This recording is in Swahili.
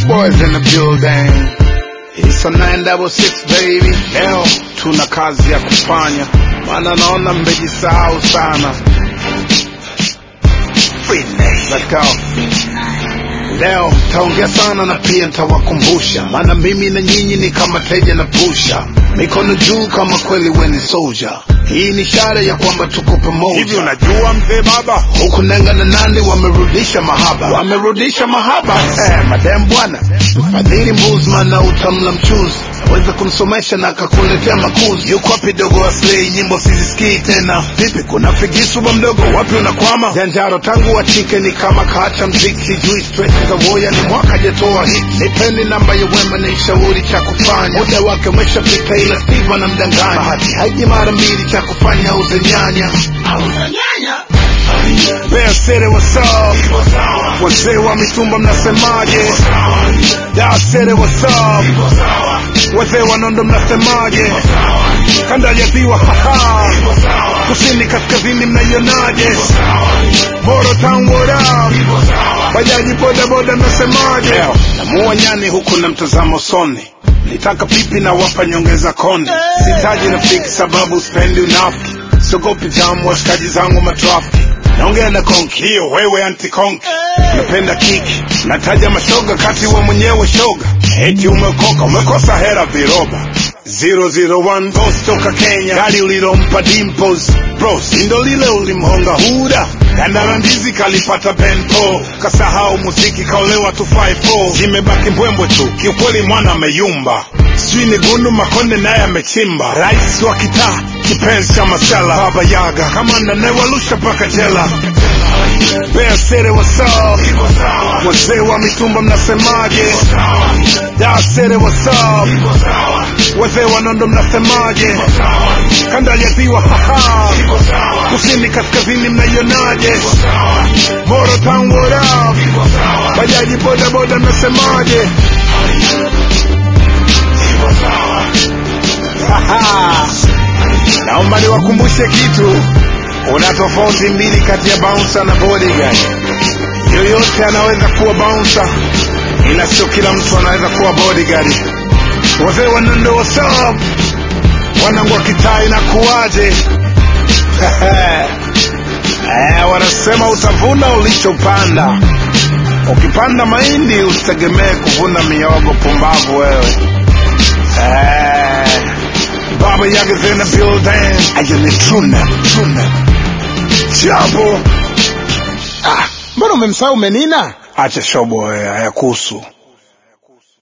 boys in the building. It's a 966 baby. Leo tuna kazi ya kufanya, maana naona mmejisahau sana. Let's go. Leo taongea sana na pia ntawakumbusha, maana mimi na nyinyi ni kama teja na pusha, mikono juu kama kweli weni soldier. Hii ni ishara ya kwamba tuko pamoja. Hivi unajua mzee baba, huku Nenga na Nandi wamerudisha mahaba, wamerudisha mahaba eh, madam bwana fadhili Mbuzman na utamla mchuzi aweza kumsomesha na akakuletea makuzi. Yuko wapi dogo aslei, nyimbo sizisikii tena. Vipi, kuna figisu ba mdogo, wapi unakwama? Janjaro tangu wachike ni kama kaacha mziki, sijui stress za woya ni mwaka jatoa hit. Nipeni namba ya wema ni shauri cha kufanya, muda wake umeshapita, ila Steve anamdanganya. Bahati haiji mara mbili, cha kufanya auze nyanya, auze nyanya Bear City, what's up? Wazee wa mitumba mnasemaje? Dar City, what's up? Wazee wa Nondo mnasemaje? Kanda ya ziwa, haha. Kusini kaskazini mnaionaje? Moro Town, what up? Bajaji boda boda mnasemaje? Namua nyani huku na mtazamo soni nitaka pipi na wapa nyongeza konde sitaji rafiki sababu spendi unafiki sogopi jamu washikaji zangu matrafiki naongea na konki hiyo wewe anti konki napenda kiki nataja mashoga kati we mwenyewe shoga eti umekoka umekosa hera viroba 001 Ghost toka Kenya, gari ulilompa Dimples bro, sindo lile ulimhonga huda Gandara ndizi kalipata bento, kasahau muziki kaolewa 254 zimebaki mbwembwe tu, kiukweli mwana ameyumba, sijui ni gundu makonde naye amechimba, rais wa kitaa kipenzi cha masala, baba yaga kamanda nayewalusha mpaka jela. Bear City, what's up? Wazee wa mitumba mnasemaje? Dar City, what's up? Wazee wa Nondo mnasemaje? Kanda ya ziwa, haha. Kusini kaskazini mnaionaje? Moro Town, what up? Bajaji boda boda mnasemaje? Haha. Naomba niwakumbushe kitu, kuna tofauti mbili kati ya bouncer na bodyguard. Yoyote anaweza kuwa bouncer, ila sio kila mtu anaweza kuwa bodyguard. Wazee wa Nondo, what's up? Wanangu wa kitaa inakuwaje? Eh, wanasema utavuna ulichopanda. Ukipanda mahindi usitegemee kuvuna miogo. Pumbavu wewe. Eh, Baba Yaga's in the building. Ayo ni truna, truna. Jambo. Ah, mbona umemsahau Menina? Acha shobo wewe, hayakuhusu.